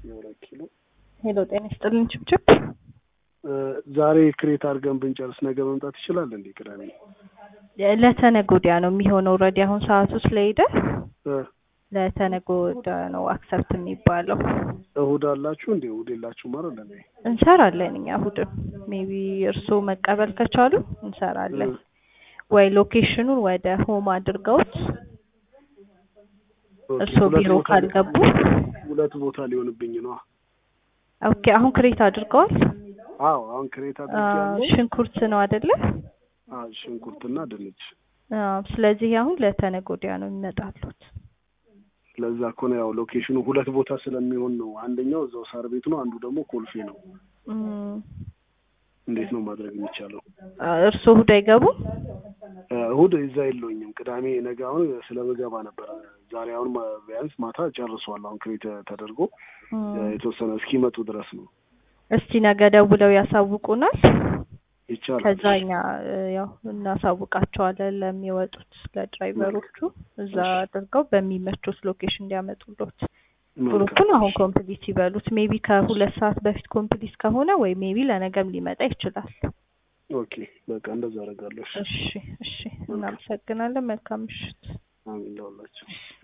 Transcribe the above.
የሁለት ኪሎ ሄሎ ጤና ይስጥልን ችብችብ ዛሬ ክሬት አድርገን ብንጨርስ ነገ መምጣት ይችላል እንዴ? ቅዳሜ ለተነገ ወዲያ ነው የሚሆነው። ኦልሬዲ አሁን ሰዓቱ ስለሄደ እ ለተነገ ወዲያ ነው አክሰፕት የሚባለው። እሁድ አላችሁ እንዴ? እሁድ የላችሁ ማለት ነው። እንሰራለን እኛ እሁድም ሜቢ እርስዎ መቀበል ከቻሉ እንሰራለን። ወይ ሎኬሽኑን ወደ ሆም አድርገውት እርስዎ ቢሮ ካልገቡ ሁለት ቦታ ሊሆንብኝ ነው። ኦኬ አሁን ክሬት አድርገዋል። አዎ አሁን ክሬት አድርጌያለሁ። ሽንኩርት ነው አይደለ? አዎ ሽንኩርትና ድንች። አዎ ስለዚህ አሁን ለተነገ ወዲያ ነው የሚመጣሉት። ለዛ እኮ ነው ያው ሎኬሽኑ ሁለት ቦታ ስለሚሆን ነው። አንደኛው እዛው ሳር ቤት ነው፣ አንዱ ደግሞ ኮልፌ ነው። እም፣ እንዴት ነው ማድረግ የሚቻለው? እርስዎ እሁድ አይገቡም? እሁድ እዛ የለውኝም። ቅዳሜ ነገ አሁን ስለምገባ ነበር። ዛሬ አሁን ማ- ቢያንስ ማታ ጨርሷል። አሁን ክሬት ተደርጎ እም፣ የተወሰነ እስኪመጡ ድረስ ነው እስቲ ነገ ደውለው ያሳውቁናል። ይቻላል። ከዛ እኛ እ፣ ያው እናሳውቃቸዋለን ለሚወጡት ለድራይቨሮቹ እዛ አድርገው በሚመቹት ሎኬሽን እንዲያመጡሎት። ግሩፑን አሁን ኮምፕሊት ይበሉት። ሜቢ ከሁለት ሰዓት በፊት ኮምፕሊት ከሆነ ወይ ሜቢ ለነገም ሊመጣ ይችላል። ኦኬ በቃ እንደዛ አደርጋለሁ። እሺ፣ እሺ እሺ፣ እናመሰግናለን። መልካም ምሽት። አሜን ለሁላችሁ።